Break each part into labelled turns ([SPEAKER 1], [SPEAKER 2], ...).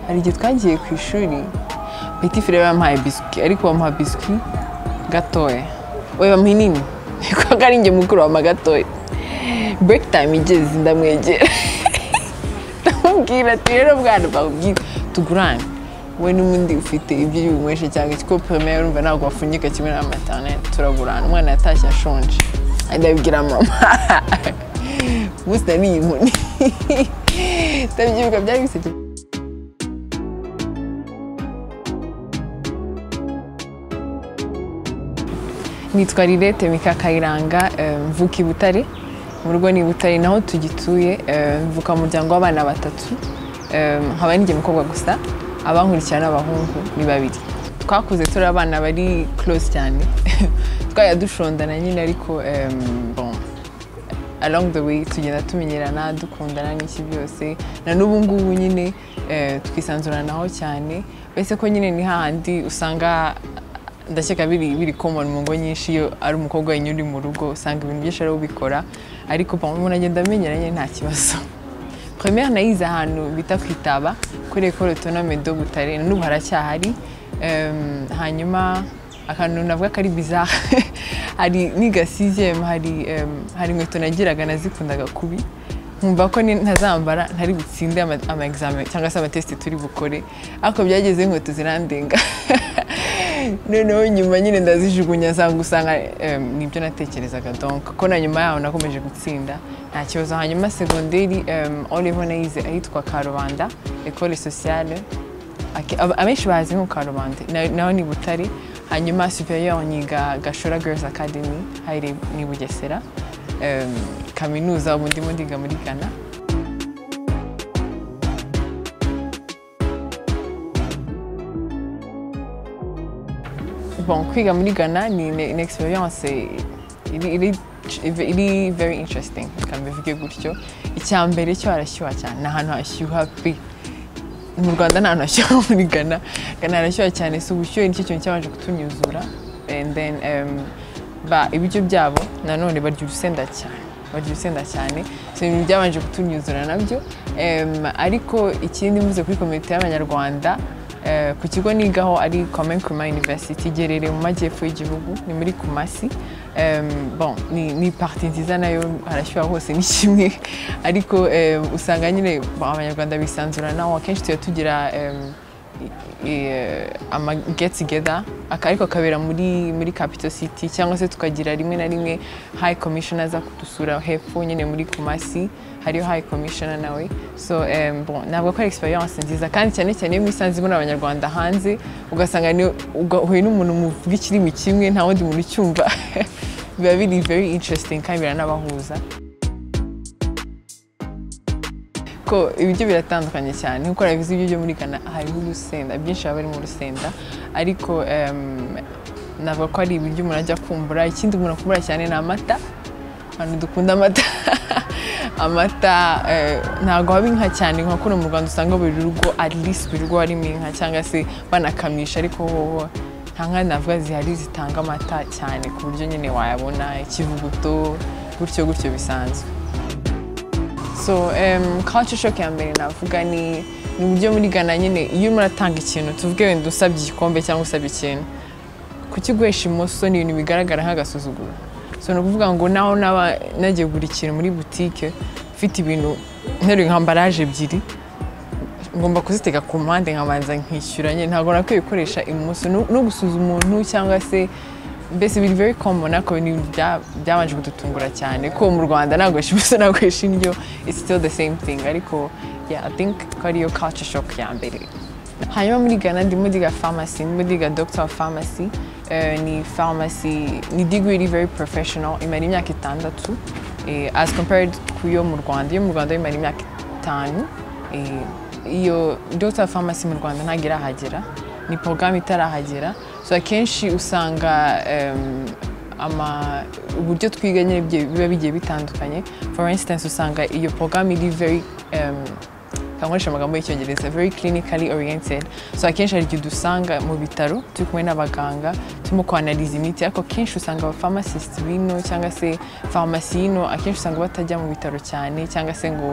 [SPEAKER 1] hari igihe twagiye ku ishuri peti fire bampaye biswi ariko bamuha biswi gatoya we bamuha inini kuko ari njye mukuru bamuha gatoya bureki tayime igeze ndamwegera ndamubwira ati rero bwana bakubwira tugurane we n'ubundi ufite ibyo uri bunyweshe cyangwa igikopo pome urumva ntabwo wafunyika kimwe n'amatanete turagurana umwana yatashye ashonje ndabibwira mama umunsi nariye inkoni ndabyibuka byari biseke nitwa rirete mika kayiranga mvuka i butare mu rugo ni butare naho tugituye mvuka mu muryango w'abana batatu nkaba n'ijya mukobwa gusa abankurikira n'abahungu ni babiri twakuze turi abana bari close cyane twajya dushondana nyine ariko along the way tugenda tumenyerana dukundana n'iki byose na n'ubu ngubu nyine twisanzuranaho cyane uretse ko nyine ni hahandi usanga ndakeka biri biri common mu ngo nyinshi iyo ari umukobwa wenyine uri mu rugo usanga ibintu byinshi ariwe ubikora ariko umuntu agenda amenyera nyine nta kibazo première nayize ahantu bita kwitaba kuri ecole autonome de Butare na n'ubu haracyahari hanyuma akantu navuga ko ari bizarre hari niga 6e hari hari inkweto nagiraga nazikundaga kubi nkumva ko ntazambara ntari butsinde ama examen cyangwa se amatesite turi bukore ariko byageze inkweto zirandenga noneho nyuma nyine ndazijugunya zanga usanga nibyo natekerezaga donk ko na nyuma yaho nakomeje gutsinda nta kibazo hanyuma segonderi olivo nayize ahitwa karubanda ecole sociale abenshi bazi nko karubanda naho ni butare hanyuma superieur nyiga gashora girls academy hari ni bugesera kaminuza ubu ndimo ndiga muri ghana bon kwiga muri ghana ni une experience iri very interesting reka mbivuge gutyo icya mbere cyo harashyuha cyane ni ahantu hashyuha pe mu rwanda nta hantu hashyuha muri ghana ghana harashyuha cyane si ubushyuhe nicyo kintu cyabanje kutunyuzura and then ba ibiryo byabo nanone barya urusenda cyane barya urusenda cyane si ibintu byabanje kutunyuzura nabyo ariko ikindi mvuze kuri komite y'abanyarwanda ku kigo nigaho ari Komen Kuma University igerereye mu majyepfo y'igihugu ni muri Kumasi bon ni parti nziza nayo harashyuha hose ni kimwe ariko usanga nyine abanyarwanda bisanzuranaho akenshi tuba tugira ama get together ariko akabera muri muri capital city cyangwa se tukagira rimwe na rimwe high commissioner aza kudusura hepfo nyine muri kumasi hariyo high commissioner nawe so um, bon ntabwo ko ari experience nziza kandi cyane cyane iyo mwisanze muri abanyarwanda hanze ugasanga ni ugahuye n'umuntu muvuga ikirimi kimwe nta wundi muntu ucyumva biba biri very interesting kandi biranabahuza ko ibiryo biratandukanye cyane nk'uko urabizi ibiryo byo muri Ghana hariho urusenda byinshi biba birimo urusenda ariko navuga ko ari ibiryo umuntu ajya kumbura ikindi umuntu akumbura cyane ni amata abantu dukunda amata amata ntabwo haba inka cyane nka kuno mu rwanda usanga buri rugo at least buri rugo harimo inka cyangwa se banakamisha ariko hoho nta nka navuga zihari zitanga amata cyane ku buryo nyine wayabona ikivuguto gutyo gutyo bisanzwe so culture shock ya mbere navuga ni ni uburyo muri Ghana nyine iyo urimo uratanga ikintu tuvuge wenda usabye igikombe cyangwa usabye ikintu kukiguhesha imoso ni ibintu bigaragara nk'agasuzuguro so ni ukuvuga ngo naho naba nagiye kugura ikintu muri butike mfite ibintu nteruye nka ambaraje ebyiri ngomba kuzitega ku mpande nkabanza nkishyuranye ntabwo nakwiye gukoresha imoso no gusuza umuntu cyangwa se mbese biri very common ariko ni byabanje kudutungura cyane ko mu Rwanda nagoresha ubusa nagoresha indyo it's still the same thing ariko yeah I think ko ariyo culture shock ya mbere hanyuma muri Ghana ndimo ndiga pharmacy ndimo ndiga doctor of pharmacy ni pharmacy ni degree very professional imara imyaka itandatu as compared ku yo mu Rwanda iyo mu Rwanda imara imyaka itanu iyo doctor of pharmacy mu Rwanda ntagira ahagera ni porogaramu itarahagera so akenshi usanga uburyo twiga nyine biba bigiye bitandukanye for instance usanga iyo porogaramu iri very nkoresha amagambo y'icyongereza very clinically oriented so akenshi hari igihe udusanga mu bitaro turi kumwe n'abaganga turimo kwanariza imiti ariko akenshi usanga abapharmacist bino cyangwa se farumasi yino akenshi usanga batajya mu bitaro cyane cyangwa se ngo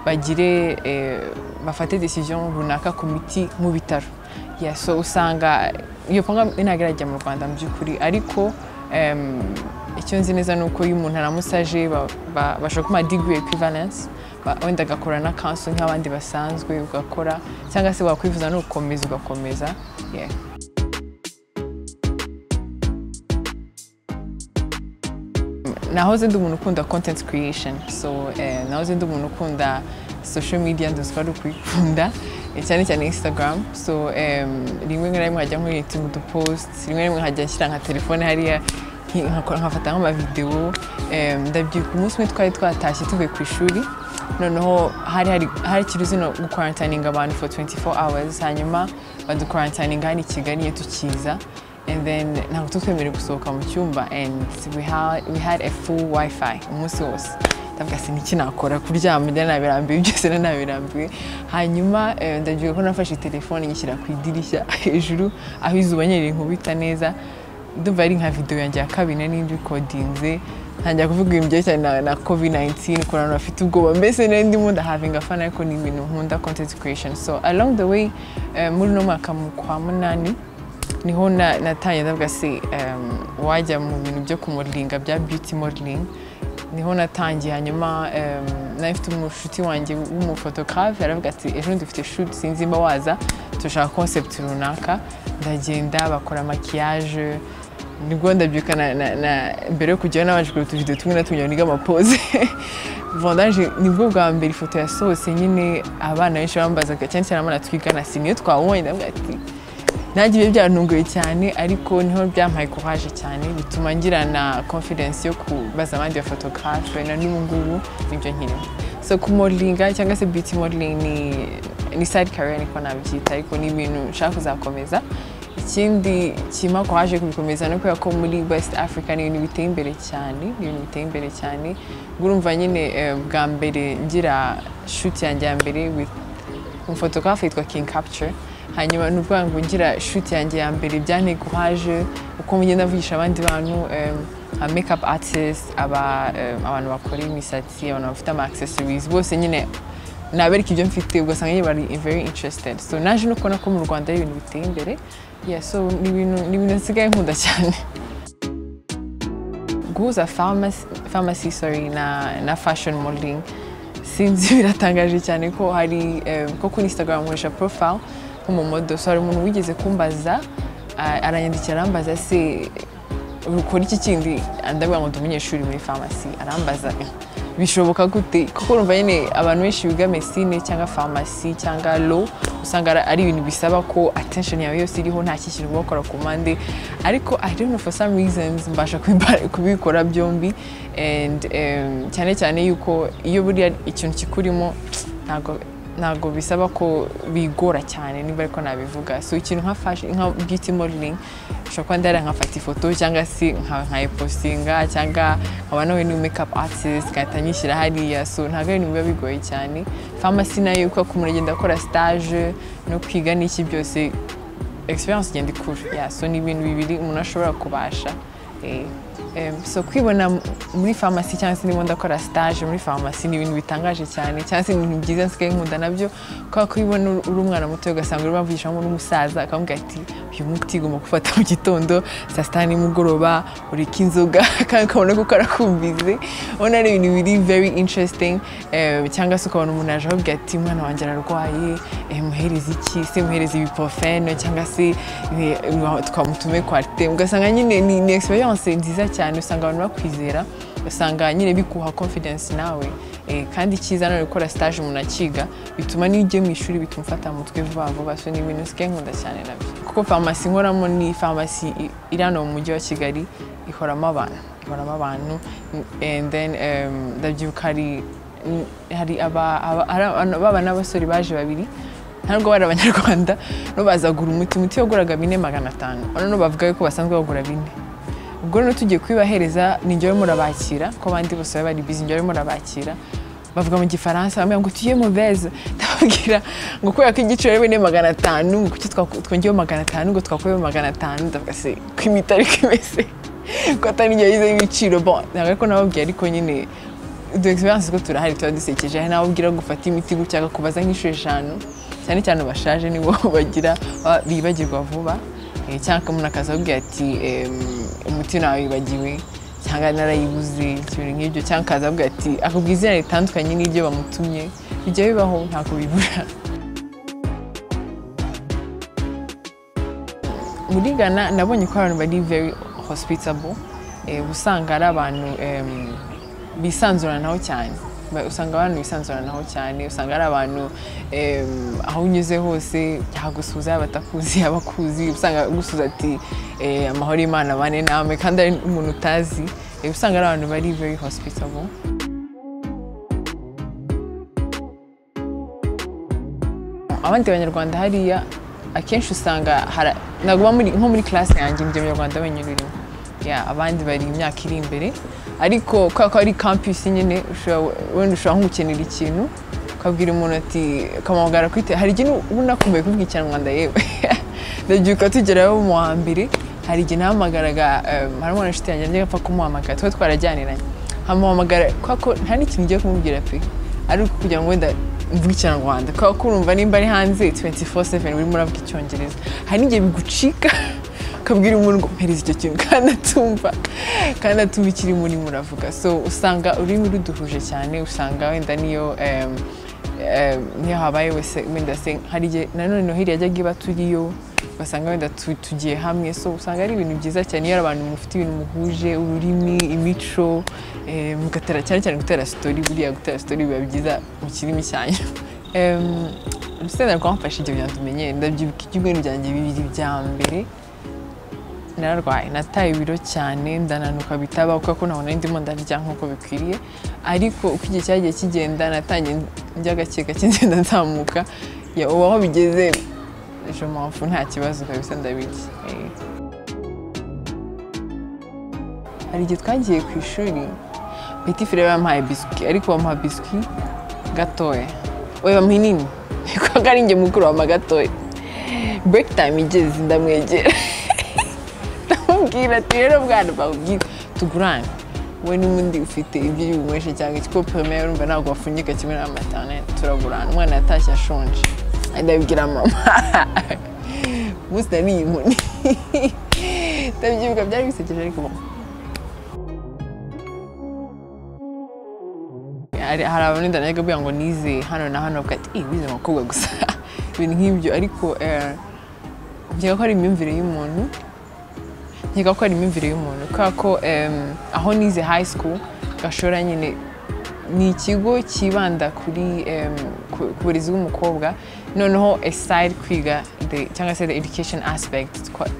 [SPEAKER 1] bagire eh, bafate decision runaka ku miti mu bitaro yeah, so usanga iyo panga inagerajya mu rwanda mu by'ukuri ariko em, icyo nzi neza ni uko iyo umuntu aramutse aje ba- ba- bashaka kuma degree equivalence ba- wenda agakora na council nk'abandi basanzwe ugakora cyangwa se wakwifuza no gukomeza ugakomeza yeah. nahoze ndi umuntu ukunda content creation so eh, nahoze ndi umuntu ukunda social media nduzwa ari ukuyikunda eh, cyane cyane instagram so em, rimwe na rimwe nkajya nkuritinga udupost rimwe na rimwe nkajya nshyira nka telefone hariya nki- nkakora- nkafata nk'amavidewo Em, ndabyibuka umunsi umwe twari twatashye tuvuye ku ishuri noneho hari hari hari kiruzino gukarantaninga abantu for 24 hours hanyuma badukarantaninga hano i kigali iyo tukiza and then ntabwo tutwemerewe gusohoka mu cyumba and we had, we had a full wifi umunsi wose ndavuga se niki nakora kuryama njya nabirambiwe byose na nabirambiwe hanyuma eh, ndabyuka ko nafashe telefone nyishyira ku idirishya hejuru aho izuba nyeri nkubita neza ndumva ari nka videwo yanjye ya kabiri nari mbikodinze ntangira kuvuga ibintu byerekeranye na, na covid 19 ukuntu abantu bafite ubwoba mbese nari ndimo ndahavinga fana ariko ni ibintu nkunda content creation so along the way eh, muri uno mwaka mu kwa munani niho na- natangiye ndavuga se em, wajya mu bintu byo kumuringa bya beauty modeling niho natangiye hanyuma em, nari mfite umushuti wanjye w'umufotographe aravuga ati ejo dufite shoot sinzi mba waza turashaka concept runaka ndagenda bakora makiyaje nibwo ndabyuka na, na, na mbere yo kujyayo nabanje kureba utuvido tumwe na tumwe niga amapoze vendange nibwo bwa mbere ifoto yasohotse nyine abana benshi bambazaga cyane cyane abana twigana si niyo twabonye ndavuga ati nanjye ibyo byarantunguye cyane ariko niho byampaye courage cyane bituma ngira na confidence yo kubaza abandi bafotographe na n'ubu ngubu nibyo nkirimo so ku modeling cyangwa se beauty modeling ni, ni side career niko nabyita ariko ni ibintu nshaka kuzakomeza ikindi kima courage kubikomeza no kubera ko muri west africa ni ibintu biteye imbere cyane ni ibintu biteye imbere cyane urumva nyine eh, bwa mbere ngira shoot yanjye ya mbere with umufotographe yitwa King Capture hanyuma ni ukuvuga ngo ngira shoot yanjye ya mbere byanteye courage uko ngenda mvugisha abandi bantu em, aba makeup artist aba em, abantu bakora imisatsi abantu bafite ama accessories bose nyine nabereka ibyo mfite ugasanga nyine bari very interested so naje no kubona ko mu Rwanda ari ibintu biteye imbere yeah so ni ibintu ni ibintu nsigaye nkunda cyane guhuza pharmacy, pharmacy sorry, na, na fashion modeling sinzi biratangaje cyane ko hari eh, ko kuri instagram nkoresha profile nk'umumodo so hari umuntu wigeze kumbaza ah, aranyandikira arambaza se ukora iki kindi ndavuga ngo ndi umunyeshuri muri farumasi arambaza bishoboka gute kuko urumva nyine abantu benshi biga medicine cyangwa farumasi cyangwa lo usanga ari- ari ibintu bisaba ko attention yawe yose iriho nta kintu uba wakora ku mpande ariko i don't know for some reasons mbasha kubiba- kubikora byombi and em, cyane cyane yuko iyo buriya ikintu kikurimo ntabwo ntabwo bisaba ko bigora cyane niba ariko nabivuga so ikintu nka fashion nka beauty modeling ushobora kuba ndahera nkafata ifoto cyangwa se nka- nkayipostinga cyangwa nkaba nawe ni makeup artist ngahita nyishyira hariya so ntabwo ari ibintu biba bigoye cyane pharmacy nayo uko umuntu agenda akora stage no kwiga n'iki byose experience igenda ikura yeah, so ni ibintu bibiri umuntu ashobora kubasha eh, em, so kwibona m- muri farumasi cyangwa se ndimo ndakora stage muri farumasi ni ibintu bitangaje cyane cyangwa se ni ibintu byiza nsigaye nkunda nabyo kubera ko iyo ubona uri- uri umwana muto ugasanga urimo avugishamo n'umusaza akamubwira ati uyu muti ugomba gufata mu gitondo saa sita nimugoroba ureke inzoga kandi ukabona ko karakumvize ubona ari ibintu biri very interesting eh, cyangwa se ukabona umuntu yaje akubwira ati umwana wanjye ararwaye eh, muhereze iki se muhereze ibuprofene cyangwa se eh, twamutume kwarite ugasanga nyine ni, ni experience nziza cyane usanga abantu bakwizera usanga nyine bikuha confidence nawe eh, kandi icyiza no gukora stage umuntu akiga bituma n'iyo ugiye mu ishuri bituma ufata mu mutwe vuba vuba so ni ibintu nsigaye nkunda cyane nabyo kuko farumasi nkoramo ni farumasi i- iri hano mu mujyi wa kigali ihoramo abantu ihoramo abantu and then em, ndabyibuka hari hari aba- aba- ari abantu- baba n'abasore baje babiri ntabwo bari abanyarwanda no bazagura umuti umuti waguraga bine magana atanu none bavuga yuko basanzwe bagura bine ubwo rero tugiye kubibahereza ni njyewe murabakira ko abandi bose baba bari bizi njyewe murabakira bavuga mu gifaransa bamwe ngo tuye muveze ndababwira ngo kubera ko igiciro ari bine magana atanu ngo kuki twaku- twongeyeho magana atanu ngo twakubeho magana atanu ndavuga se ko imiti ariko imeze ko atari njye yizeho ibiciro bon ntabwo ariko nababwiye ariko nyine udu egisperiyanse two turahari tuba dusekeje hari n'ababwira gufata imiti gutya kubaza nk'inshuro eshanu cyane cyane abashaje nibo bagira ba- bibagirwa vuba Eh, cyangwa umuntu akazababwira ati em, umuti nawibagiwe cyangwa narayibuze ikintu nk'ibyo cyangwa akazababwira ati akubwira izina ritandukanye n'ibyo bamutumye bijya bibaho ntabwo bibura muri Ghana nabonye ko abantu bari very hospitable eh, uba usanga ari abantu em, bisanzuranaho cyane Ba- usanga abantu bisanzuranaho cyane usanga ari abantu em, aho unyuze hose yagusuza yaba atakuzi yaba akuzi usanga agusuza ati eh, amahoro y'imana abane nawe kandi ari umuntu utazi Eh, usanga ari abantu bari very hospitable abandi banyarwanda hariya akenshi usanga hara- ntabwo uba muri- nko muri class yanjye ndi umunyarwanda wenyine urimo Yeah, abandi bari imyaka iri imbere ariko kubera ko ari campus nyine ushobora- wenda ushobora nko gukenera ikintu ukabwira umuntu ati ukamuhamagara kuri te- hari igihe uba unakumbuye kuvuga ikinyarwanda yewe ndabyuka tugerayo mu wa mbere hari igihe nahamagaraga em, hari umwana inshuti yanjye nanjye gapfa kumuhamagara tuba twarajyaniranye nkamuhamagara kubera ko nta n'ikintu ngiye kumubwira pe ari uko kugira ngo wenda mvuge ikinyarwanda kubera ko urumva nimba ari hanze 24/7 urimo uravuga icyongereza hari n'igihe bigucika ukabwira umuntu ngo mpereza icyo kintu kandi atumva kandi atumva ikiri murimo uravuga so usanga ururimi ruduhuje cyane usanga wenda niyo em, em, niyo habaye wese wenda se hari igihe nanone noheli yajyaga iba turiyo ugasanga wenda tu- tugiye hamwe so usanga ari ibintu byiza cyane iyo ari abantu mufite ibintu muhuje ururimi imico eh, mugatera cyane cyane gutera sitori buriya gutera sitori biba byiza mu kirimi cyanyu Em, urusenda rwamfashe ibyo bintu tumenyere ndabyibuka ibyumweru byanjye bibiri bya mbere nararwaye nataye ibiro cyane ndananuka bitaba kuko ko nabona ndimo ndarya nk'uko bikwiriye ariko uko igihe cyagiye kigenda natangiye njya gake gake ngenda nzamuka Ya, ubu aho bigeze ejo mpamvu nta kibazo kabisa ndabirya Eh. hari igihe twagiye ku ishuri peti fire bampaye biswi ariko bamuha biswi gatoya we bamuha inini kuko ari njye mukuru wama gatoya break time igeze ndamwegera ndamubwira ati rero bwana bawubwira tugurane we n'ubundi ufite ibyo uri bunyweshe cyangwa ikigo primaire urumva ntabwo wafunyika kimwe na matane turagurana umwana yatashye ashonje ndabibwira mama umunsi nariye inkoni ndabyibuka byari bisekeje ariko bon. hari hari abantu ndanaga kugira ngo nize hano na hano bavuga ati wize abakobwa gusa ibintu nk'ibyo ariko eh, nkeka ko ari imyumvire y'umuntu nkeka ko ari imyumvire y'umuntu kubera ko em, aho nize high school gashora nyine ni ikigo cyibanda kuri em, ku ku burezi bw'umukobwa noneho aside kwiga the cyangwa se the education aspect twa-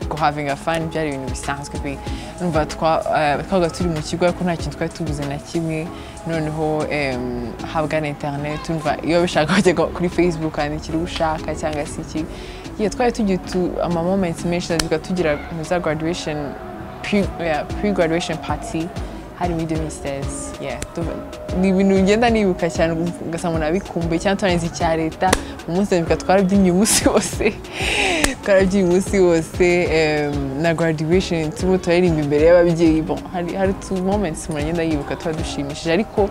[SPEAKER 1] ko having a fun byari ibintu bisanzwe pe numva twa- eh, twabaga turi mu kigo ariko nta kintu twari tuguze na kimwe noneho em, habwa na internet numva iyo bishaka bajya go- kuri facebook wandikira uwo ushaka cyangwa se iki yeah, twari tugira utu- ama moments menshi tukavuga tugira mu za graduation pre- yeah, pre graduation party hari muri domisitezi ni ibintu bigenda nibuka cyane ugasanga nabikumbuye cyangwa turangiza icya leta umunsi ndabibuka twarabyinnye umunsi wose twarabyinnye umunsi wose em, na graduation turimo turaririmba imbere y'ababyeyi bon hari hari tu moments umuntu agenda yibuka tuba dushimishije ariko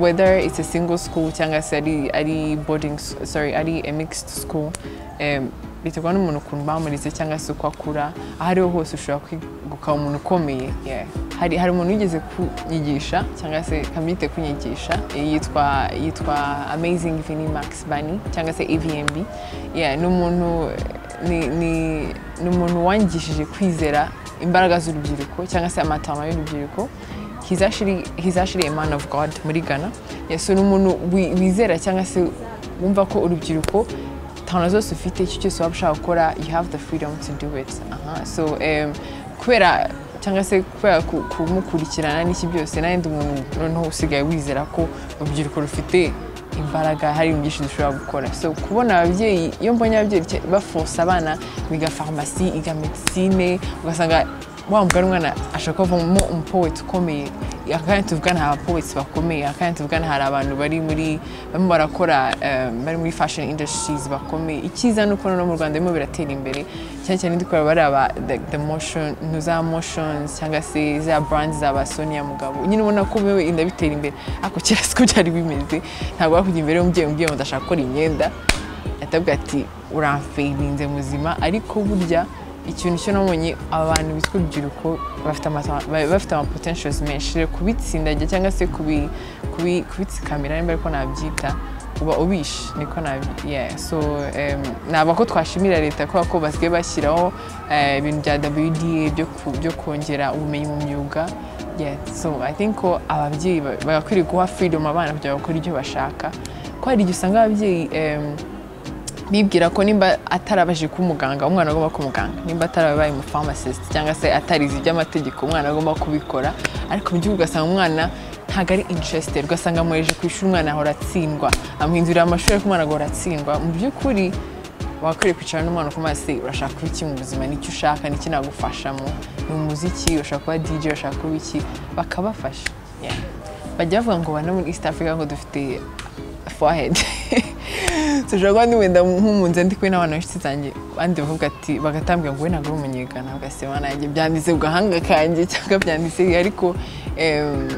[SPEAKER 1] whether it's a single school cyangwa se ari ari boarding s- sorry ari a mixed school em, biterwa n'umuntu ukuntu bamurize cyangwa se uko akura aho ariho hose ushobora kweguka umuntu ukomeye yeah. hari hari umuntu wigeze kunyigisha cyangwa se kamite kunyigisha eh, yitwa yitwa amazing vini max bani cyangwa se avmb yeah, ni umuntu ni, ni, ni umuntu wangishije kwizera imbaraga z'urubyiruko cyangwa se amatama y'urubyiruko he's actually, he's actually a man of god muri ghana yeah, so ni umuntu wi- wizera cyangwa se wumva ko urubyiruko tawuna zose ufite icyo cyose waba ushaka gukora you have the freedom to do it Aha. so em, kubera cyangwa se kubera ku- kumukurikirana n'iki byose n'ayandi umuntu noneho usigaye wizera ko urubyiruko rufite imbaraga hari ibintu byinshi dushobora gukora so kubona ababyeyi iyo mbonye ababyeyi bafosa abana biga farumasi iga medisine ugasanga wa mugari umwana ashaka kuvamo umupoweti ukomeye akanya tuvuga nta bapoweti bakomeye akanya tuvuga nta hari abantu bari muri barimo barakora eh, bari muri fashion industries bakomeye icyiza ni uko no mu rwanda birimo biratera imbere cyane cyane ndi kureba bari aba the, the motion no za motions cyangwa se za brands za ba Sonia Mugabo nyine ubona ko wewe inda bitera imbere ako kera siko byari bimeze ntabwo wakujya imbere y'umubyeyi umubyeyi ngo ndashaka gukora imyenda atabwa ati uramfeirinze muzima ariko burya ikintu cyo nabonye abantu bitwa urubyiruko bafite ama- ba- bafite ama potentials menshi rero kubitsindagira cyangwa se kubi- kubi- kubitsikamira nimba ariko nabyita uba ubishe niko nabi- yeah. so em, naba ko twashimira leta kubera ko basigaye bashyiraho eh, ibintu bya WDA byo ku- byo kongera ubumenyi mu myuga yeah. so i think ko ababyeyi ba- bagakwiriye guha freedom abana kugira ngo bakore ibyo bashaka ko hari igihe usanga ababyeyi em, bibwira ko nimba atarabaje kuba umuganga umwana agomba kuba umuganga nimba atarabaye umupharmacist cyangwa se atarize iby'amategeko umwana agomba kubikora ariko mu gihugu ugasanga umwana ntabwo ari interested ugasanga amuhereje ku ishuri umwana ahora atsindwa amuhindurira amashuri ariko umwana agahora atsindwa mu by'ukuri wakwiriye kwicara n'umwana ukamuha se urashaka kuba iki mu buzima nicyo ushaka niki nagufashamo ni umuziki urashaka kuba DJ urashaka kuba iki bakabafasha Yeah. bajya bavuga ngo bana muri East Africa ngo dufite forehead dushobora kuba wenda nk'umunze ndi kumwe n'abantu b'inshuti zanjye abandi bavuga ati bagatambwira ngo we ntabwo uri umunyegana ugasema nanjye byanditse ku gahanga kanjye cyangwa byanditse ariko em,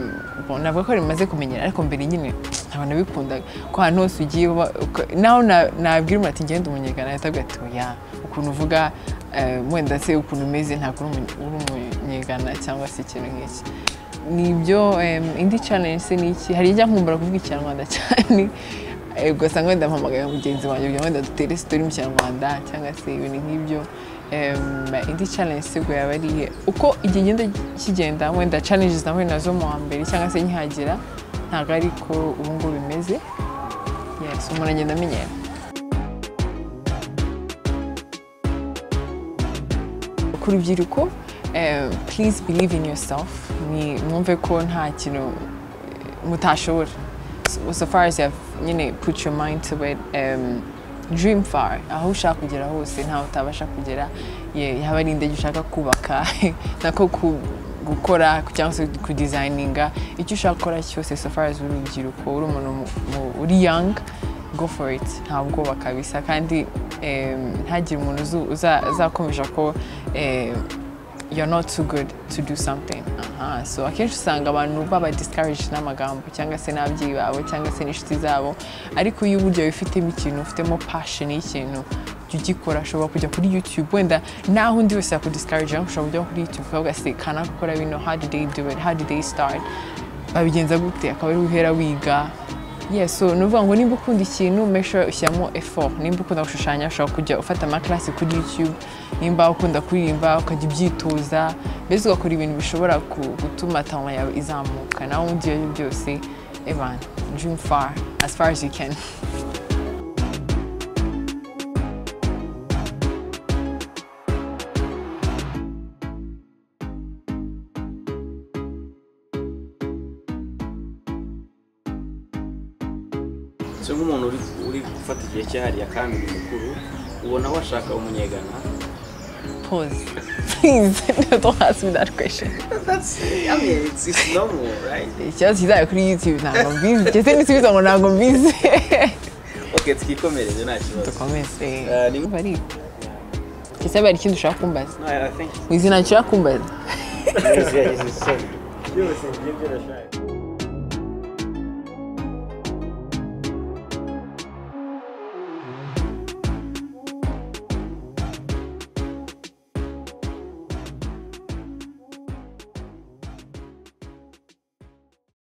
[SPEAKER 1] bon, navuga ko rimaze kumenyera ariko mbere nyine ntabwo nabikundaga ko ahantu hose ugiye uba- uka- naho na- nabwira umuntu ati ngenda umunyegana ahita avuga ati oya ukuntu uvuga eh, wenda se ukuntu umeze ntabwo uri umunye- uri umunyegana cyangwa se ikintu nk'iki ni ibyo em, indi challenge se ni iki hari ijya nkumbura kuvuga ikinyarwanda cyane Eh, ugasanga wenda mpamagaye mugenzi wanjye kugira ngo wenda dutere sitori mu kinyarwanda cyangwa se ibintu nk'ibyo Em, indi challenge se ngo yaba ari iyihe? uko igihe genda kigenda wenda challenges nahuye nazo mu wa mbere cyangwa se nkihagera ntabwo ari ko ubu ngubu bimeze yes umuntu agenda amenyera ku rubyiruko eh, please believe in yourself ni mwumve ko nta kintu mutashobora so, so far as you have nyine put your mind to it um, dream far aho ushaka kugera hose ntaho utabasha kugera Ye- yaba ari indege ushaka kubaka nako ku gukora cyangwa se kudizayininga icyo ushaka gukora cyose so far as uri urubyiruko uri umuntu mu- mu- uri young go for it nta bwoba kabisa kandi em, ntagire umuntu uzu- uza- uzakomeza ko em, you're not too good to do something Aha, so akenshi usanga abantu baba discouraged n'amagambo cyangwa se n'ababyeyi babo cyangwa se n'inshuti zabo ariko iyo uburyo wifitemo ikintu ufitemo passion y'ikintu jya ugikora ashobora kujya kuri youtube wenda naho undi wese yakudiscourage ariko ushobora kujya kuri youtube ukavuga se kanaka gukora bino how did they do it how did they start babigenza gute akaba ari guhera wiga yes so ni ukuvuga ngo nimba ukunda ikintu make sure ushyiramo effort nimba ukunda gushushanya ushobora kujya ufata amakarasi kuri youtube nimba ukunda kuririmba ukajya ubyitoza mbese ugakora ibintu bishobora ku- gutuma tawa yawe izamuka nawe undi ibyo aribyo byose evan dream far as far as you can
[SPEAKER 2] so nk'umuntu uri, uri gufata igihe cyahariye akambiri mukuru ubona washaka umunyegana
[SPEAKER 1] pause please don't ask me that question ikibazo kizayo kuri youtube ntabwo mbizi ndetse n'isubiza ngo ntabwo mbizi
[SPEAKER 2] okay twikomereze nta kibazo
[SPEAKER 1] dukomeze
[SPEAKER 2] Eh, ni-
[SPEAKER 1] bari ese bari ikindi ushaka kumbaza
[SPEAKER 2] No, I- I think
[SPEAKER 1] mu izina nshaka kumbaza
[SPEAKER 2] byose ngiye byarashaka